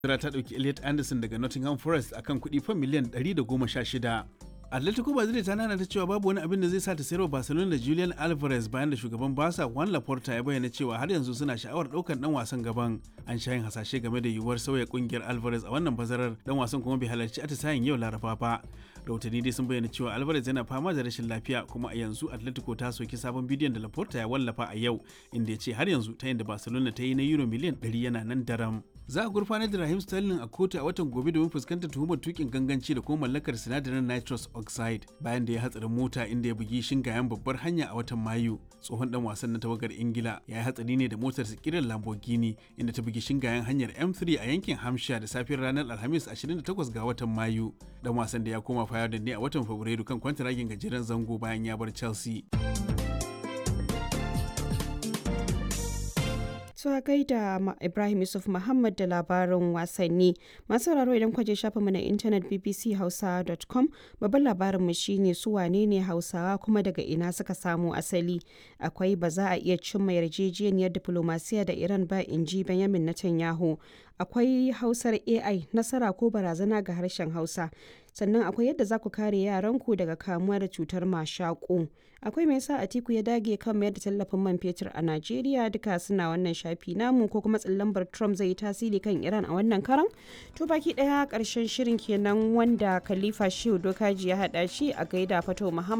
Tara ta ɗauki Elliot Anderson daga Nottingham Forest akan kuɗi fan miliyan 116. Atletico Madrid ta nana ta cewa babu wani abin da zai sa ta sayarwa Barcelona da Julian Alvarez bayan da shugaban Barca Juan Laporta ya bayyana cewa har yanzu suna sha'awar ɗaukar ɗan wasan gaban. An sha yin hasashe game da yiwuwar sauya ƙungiyar Alvarez a wannan bazarar dan wasan kuma bai halarci atisayen yau Laraba ba. Rahotanni dai sun bayyana cewa Alvarez yana fama da rashin lafiya kuma a yanzu Atletico ta soki sabon bidiyon da Laporta ya wallafa a yau inda ya ce har yanzu ta da Barcelona ta yi na euro miliyan 100 yana nan daram. Za a gurfanar da Raheem Sterling a kotu a watan gobe domin fuskantar tuhumar tukin ganganci da kuma mallakar sinadarin nitrous oxide bayan da ya hatsarin mota inda ya bugi shingayen babbar hanya a watan Mayu. Tsohon dan wasan na tawagar Ingila ya yi hatsari ne da motar kiran Lamborghini inda ta bugi shingayen hanyar M3 a yankin Hampshire da safiyar ranar Alhamis 28 ga watan Mayu. Dan wasan da ya koma da ne a watan Fabrairu kan kwantaragin gajeren zango bayan ya bar Chelsea. Tuwa gaida Ibrahim Yusuf Muhammad da labarin wasanni. Masu sauraro idan kwaje shafinmu na intanet bbchausa.com babban labarinmu shine su wane ne Hausawa kuma daga ina suka samo asali. Akwai ba za a iya cimma yarjejeniyar diplomasiya da Iran ba in ji Benjamin Netanyahu. Akwai Hausar AI nasara ko barazana ga harshen Hausa. sannan akwai yadda za ku kare yaranku daga kamuwa da cutar mashaƙo akwai mai sa atiku ya dage kan mayar da tallafin man fetur a najeriya duka suna wannan shafi namu ko kuma tsallambar trump zai yi tasiri kan iran a wannan karan to baki daya karshen shirin kenan wanda khalifa shehu dokaji ya hada shi a gaida fato muhammad